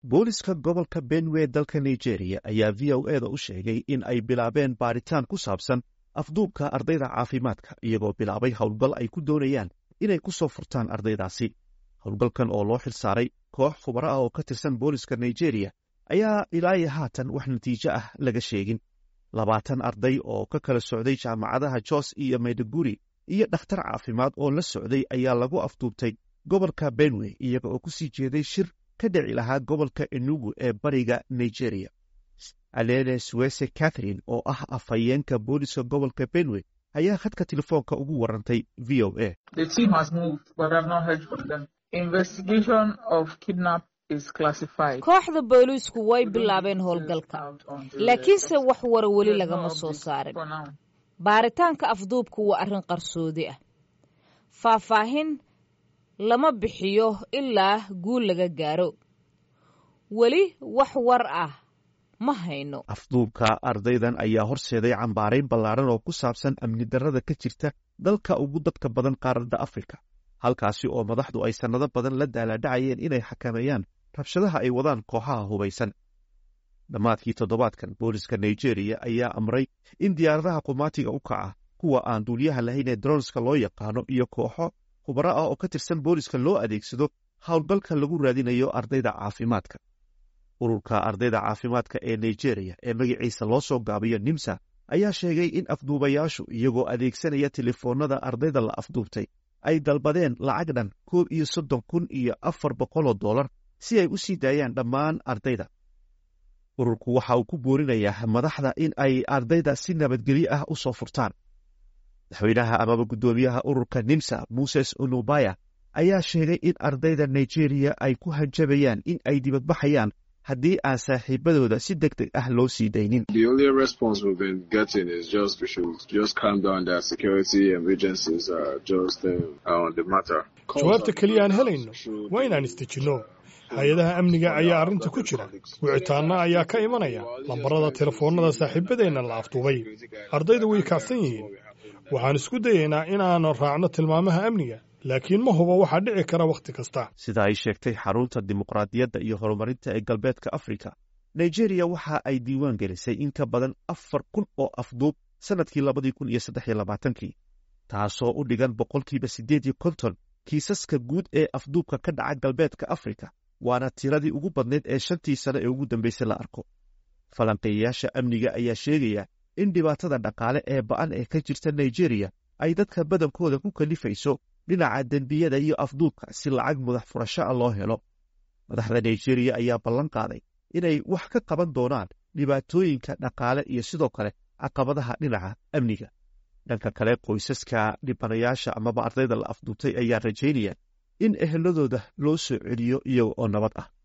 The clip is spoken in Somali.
booliska gobolka benwe dalka nigeria ayaa v o e da u sheegay in ay bilaabeen baaritaan ku saabsan afduubka ardayda caafimaadka iyagoo bilaabay howlgal ay ku doonayaan inay ku soo furtaan ardaydaasi howlgalkan oo loo xilsaaray koox khubaro ah oo ka tirsan booliska nigeria ayaa ilaayo haatan wax natiijo ah laga sheegin labaatan arday oo ka kala socday jaamacadaha jos iyo mayduguri iyo dhakhtar caafimaad oo la socday ayaa lagu afduubtay gobolka benwe iyaga oo ku sii jeeday shir ka dhici lahaa gobolka enugu ee bariga nigeria alele suwese catherine oo ah afhayeenka booliska gobolka benwe ayaa khadka telefoonka ugu warantay v o a kooxda booliisku way bilaabeen howlgalka laakiinse wax wara weli lagama soo saarin baaritaanka afduubku waa arrin qarsoodi ah faahfaahin lama bixiyo ilaa guul laga gaaro weli wax war ah ma hayno afduubka ardaydan ayaa horseeday cambaarayn ballaaran oo ku saabsan amni darrada ka jirta dalka ugu dadka badan qaaradda afrika halkaasi oo madaxdu ay sannado badan la daalaadhacayeen inay xakameeyaan rabshadaha ay wadaan kooxaha hubaysan dhammaadkii toddobaadkan booliska nigeria ayaa amray in diyaaradaha qumaatiga u kaca kuwa aan duuliyaha lahayn ee dronska loo yaqaano iyo kooxo khubaro ah oo ka tirsan booliska loo adeegsado howlgalka lagu raadinayo ardayda caafimaadka ururka ardayda caafimaadka ee nigeria ee magaciisa loo soo gaabiyo nimsa ayaa sheegay in afduubayaashu iyagoo adeegsanaya telefoonada ardayda la afduubtay ay dalbadeen lacag dhan koob iyo soddon kun iyo afar boqoloo dollar si ay u sii daayaan dhammaan ardayda ururku waxa uu ku boorinayaa madaxda in ay ardayda si nabadgelyo ah u soo furtaan madaxweynaha amaba guddoomiyaha ururka nimsa muses unubaya ayaa sheegay in ardayda nigeria ay ku hanjabayaan in ay dibadbaxayaan haddii aan saaxiibadooda si deg deg ah loo sii daynin jawaabta keliya aan helayno waa inaan istejinno hay-adaha amniga ayaa arrinta ku jira wicitaanna ayaa ka imanaya lambarada telefoonnada saaxiibadeenna la afduubay ardayda way kacsan yihiin waxaan isku dayaynaa inaanu raacno tilmaamaha amniga laakiin ma hubo waxaa dhici kara wakhti kasta sida ay sheegtay xarunta dimuqraadiyadda iyo horumarinta ee galbeedka afrika nigeria waxa ay diiwaan gelisay in ka badan afar kun oo afduub sannadkii labadii kun iyo saddex iyo labaatankii taasoo u dhigan boqolkiiba siddeed iyo konton kiisaska guud ee afduubka ka dhaca galbeedka afrika waana tiradii ugu badnayd ee shantii sane ee ugu dambaysay la arko falanqeeyayaasha amniga ayaa sheegaya in dhibaatada dhaqaale ee ba'an ee ka jirta nigeria ay dadka badankooda ku kalifayso dhinaca dembiyada iyo afduubka si lacag mudax furasho ah loo helo madaxda nigeria ayaa ballan qaaday inay wax ka qaban doonaan dhibaatooyinka dhaqaale iyo sidoo kale caqabadaha dhinaca amniga dhanka kale qoysaska dhibanayaasha amaba ardayda la afduubtay ayaa rajaynaya in eheladooda loo soo celiyo iyaga oo nabad ah